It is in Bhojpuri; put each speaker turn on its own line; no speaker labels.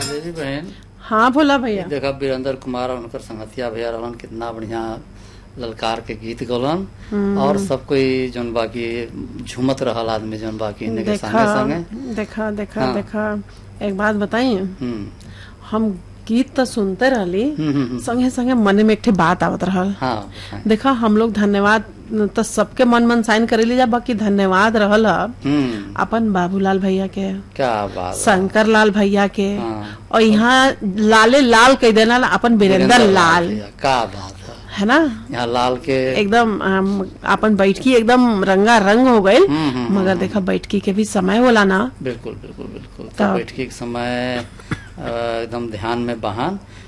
देवी बहन
हाँ भोला भैया
देखा वीरेंद्र कुमार और उनकर संगतिया भैया रहलन कितना बढ़िया ललकार के गीत गौलन और सब कोई जौन बाकी झूमत रहल आदमी जौन बाकी इन्हें के संगे
देखा
संगे
देखा देखा
हाँ।
देखा एक बात बताइए
हम्म
हम गीत तो सुनते रहली
हम्म, हम्म, हम्म।
संगे संगे मन में एक ठे बात आवत रहल
हाँ बताएं।
देखा हम लोग धन्यवाद तो सबके मन मन साइन करेली जा बाकी धन्यवाद रहल ह
हम्म
अपन बाबूलाल भैया के
क्या बात है।
शंकर लाल भैया के
हाँ।
और यहाँ लाले लाल कह देना अपन वीरेंद्र लाल
भैया, क्या बात है
है ना
यहाँ लाल के
एकदम हम, अपन बैठकी एकदम रंगा रंग हो गए
हम्म, हम्म,
मगर देखा बैठकी के भी समय होला ना
बिल्कुल बिल्कुल बिल्कुल तो
तो-
बैठकी के समय अ, एकदम ध्यान में बहान